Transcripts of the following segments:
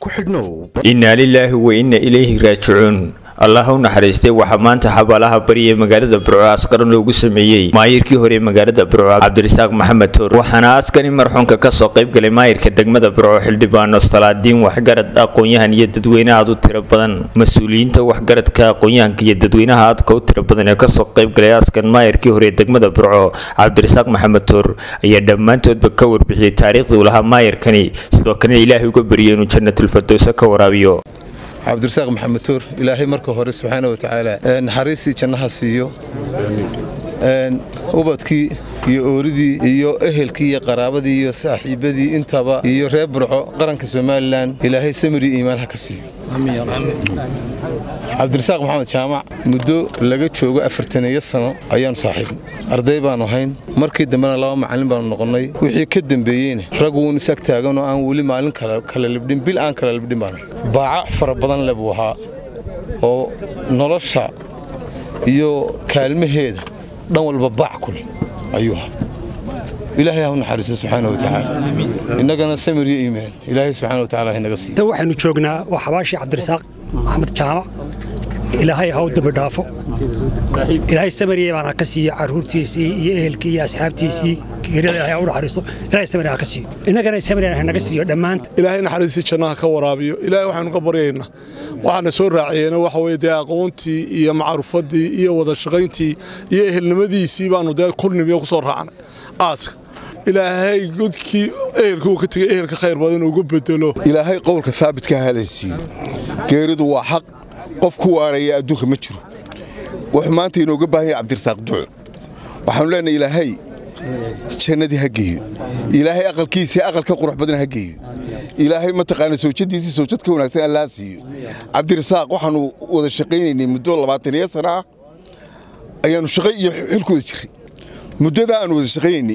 ku xidhnow innaa lilaahi wa inna ilayhi raajicuun allah u naxariistay waxaa maanta xabaalaha bari ee magaalada burco askaran loogu sameeyey maayirkii hore ee magaalada burco cabdirasaaq maxamed toor waxaana askani marxuunka kasoo qaybgalay maayirka degmada burco xildhibaano salaadiin waxgarad aqoon-yahan iyo dadweyne aad u tiro badan mas-uuliyiinta waxgaradka aqoon-yahanka iyo dadweynaha aadka u tiro badan ee kasoo qaybgalay askan maayirkii hore ee degmada burco cabdirasaaq maxamed toor ayaa dhammaantoodba ka warbixiyey taariikhdii uu lahaa maayirkani sidoo kalena ilaahay uga bariyay inuu janatulfardowse ka waraabiyo cabdirasaaq maxamed tuur ilaahay marka hore subxaana wa tacaala naxariistii jannaha siiyo ubadkii iyo ooridii iyo ehelkii iyo qaraabadii iyo saaxiibadii intaba iyo reer burco qaranka somalilan ilaahay samiri iimaan ha ka siiyo cabdirasaaq maxamed jaamac muddo laga joogo afartaneeyo sano ayaanu saaxiibnay arday baanu hayn markii dambena laba macallin baanu noqonnay wixii ka dembeeyeyna rag uun isag taagan oo aan weli maalin kala libdhin bil aan kala libdhin baanu baaca fara badan le buu ahaa oo nolosha iyo kaalmaheeda dhan walba baac ku leh ayuu ahaa ilaahay ha u naxariiso subxaana wa tacaala innagana samir iyo iimaan ilaahay subxaana wa tacaala haynaga siiyo waxaynu joognaa waa xabaashii cabdirasaaq maxamed jaamac ilaahay ha u dambi dhaafo ilaahay samariya baan ha ka siiyo caruurtiisii iyo ehelkii iyo asxaabtiisii geerida ilaahay ha u naxariisto ilaahay samariya ha ka siiyo innagana samariya ha naga siiyo dhammaanta ilaahay naxariistii jannaha ka waraabiyo ilaahay waxaynu ka baryaynaa waxaana soo raaciyeena waxa weye dee aqoontii iyo macrufaddii iyo wada shaqayntii iyo ehelnimadiisii baanu dee kulnimiyo ku soo raacnay aaska ilaahay godkii ehelka uu ka tegay ehelka khayr badan ugu bedelo ilaahay qowlka haabitka halaysiiyo geeridu waa xaq qof ku waaraya adduunka ma jiro wuxuu maanta inooga baahan yahay cabdirasaaq duco waxaanu leenahay ilaahay jannadii ha geeyo ilaahay aqalkiisii aqal ka qurux badan ha geeyo ilaahay mataqaana sawjadiisii sawjad ka wanaagsan allaa siiyo cabdirasaaq waxaanu wada shaqaynaynay muddo labaataniyo sana ah ayaannu shaqo iyo xilkooda jiray muddadaa aanu wada shaqaynaynay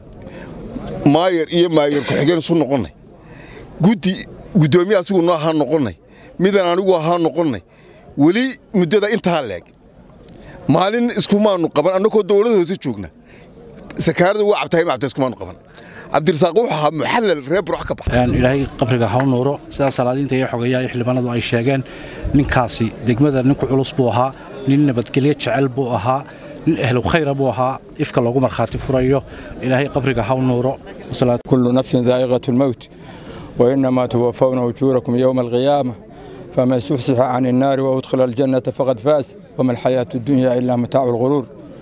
maayar iyo maayar ku-xigeen isu noqonnay guddi guddoomiye asigu noo ahaa noqonnay midaan anigu ahaa noqonnay weli muddada intaa leeg maalin iskumaanu qaban annagoo dowlada hoose joogna sakaarada uga cabtahay macabta iskumaanu qaban cabdirasaaq wuxuu ahaa muxallal reer burux ka baxa ilaahay qabriga ha u nuuro sidaa salaadiinta iyo xogayaa iyo xildhibaanadu ay sheegeen ninkaasi degmada ninku culus buu ahaa nin nabadgelyo jecel buu ahaa nin ehlu khayra buu ahaa ifka loogu markhaati furayo ilaahay qabriga ha u nuuro kullu nafsin daa'iqatu lmowt وإنما توفون أجوركم يوم القيامة فمن زحزح عن النار وأدخل الجنة فقد فاز وما الحياة الدنيا إلا متاع الغرور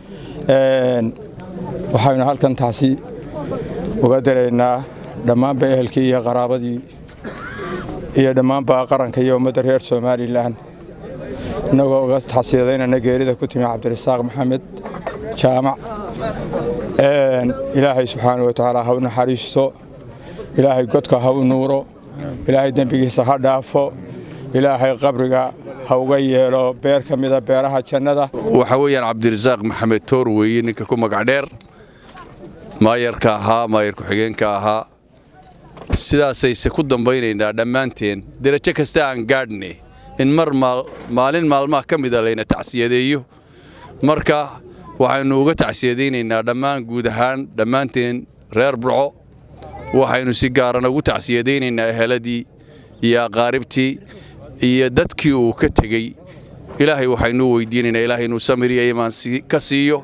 waxaynu halkan taasi uga daraynaa dhammaanba ehelkii iyo qaraabadii iyo dhammaanba qaranka iyo ummadda reer somalilan innagoo uga taxsiyadaynana geerida ku timi cabdirasaaq maxamed jaamac ilaahay subxaana wa tacaala ha u naxariisto ilaahay godka ha u nuuro ilaahay dembigiisa ha dhaafo ilaahay qabriga ha uga yeelo beer ka mida beeraha jannada waxa weeyaan cabdirasaaq maxamed toor weeye ninka ku magac dheer maayarka ahaa maayar ku-xigeenka ahaa sidaasayse ku dambaynaynaa dhammaanteen derajo kasta aan gaadhne in mar maalin maalmaha ka mida layna tacsiyadeeyo marka waxaynu uga tacsiyadaynaynaa dhammaan guud ahaan dhammaanteen reer burco waxaynu si gaaran ugu tacsiyadaynaynaa eheladii iyo aqaaribtii iyo dadkii uu ka tegey ilaahay waxaynuu weydiinaynaa ilaahay inuu samiriya imaan ka siiyo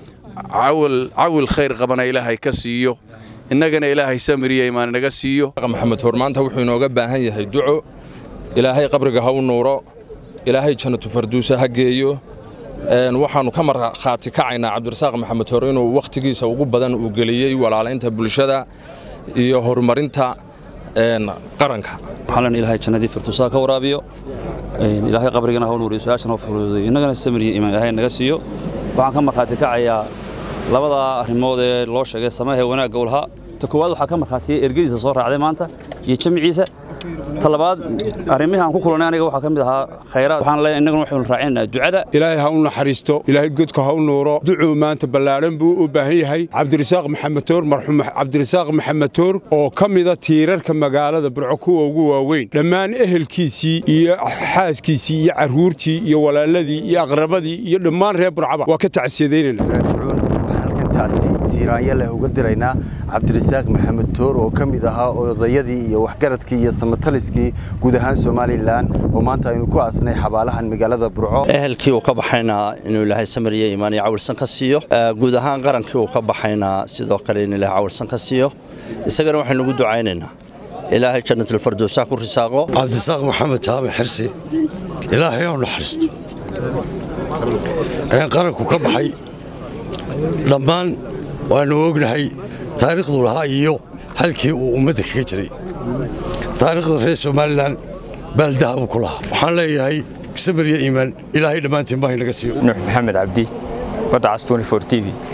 cawil khayr qabana ilaahay ka siiyo innagana ilaahay samiriya imaan inaga siiyo maxamed hoor maanta wuxuu inooga baahan yahay duco ilaahay qabriga ha u nuuro ilaahay jannatu farduusa ha geeyo waxaannu ka markhaati kacaynaa cabdirasaaq maxamed hoor inuu wakhtigiisa ugu badan uu geliyey walaalaynta bulshada iyo horumarinta qaranka waxaan ilaahay jannadii firtuusaha ka waraabiyo ilaahay qabrigana ha nuuriyo su-aashana ha fuduudayo innagana samiriyo imaan ilaahay naga siiyo waxaan ka markhaati kacayaa labada arrimood ee loo sheegay samahee wanaagga u lahaa ta koowaad waxaa ka markhaatiyey ergadiisa soo raacday maanta iyo jamciisa ta labaad arrimihii aan ku kulannay aniga waxaa ka mid ahaa khayraad waxaan leeyahay innaguna waxaynu raacinaynaa ducada ilaahay ha u naxariisto ilaahay godka ha u nuuro ducuu maanta ballaadhan buu u baahan yahay cabdirasaaq maxamed toor marxuum cabdirasaaq maxamed toor oo ka mida tiirarka magaalada burco kuwa ugu waaweyn dhammaan ehelkiisii iyo xaaskiisii iyo carruurtii iyo walaaladii iyo aqrabadii iyo dhammaan reer burcaba waa ka tacsiyadaynayna waxaan halkan tacsiintii tiiraanya leh uga diraynaa cabdirasaaq maxamed toor oo ka mid ahaa odayadii iyo waxgaradkii iyo samataliskii guud ahaan somalilan oo maanta aynu ku aasnay xabaalahan magaalada burco ehelkii uu ka baxayna inuu ilaahay samir iyo iimaan iyo cawilsan ka siiyo guud ahaan qarankii uu ka baxayna sidoo kale in ilaahay cawilsan ka siiyo isagana waxaynu ugu ducaynaynaa ilaahay jannatilfardowsa ku risaaqo cabdisaaq maxamed jaamac xirsi ilaahay oo naxariisto ayaan qaranku ka baxay dhammaan waannu ognahay taariikhduu lahaa iyo halkii uu ummadda kaga jiray taariikhda reer somalilan baaldaha buu ku lahaa waxaan leeyahay samir iyo iimaan ilaahay dhammaantiin baa inaga siiyo nuux maxamed cabdi badacas t v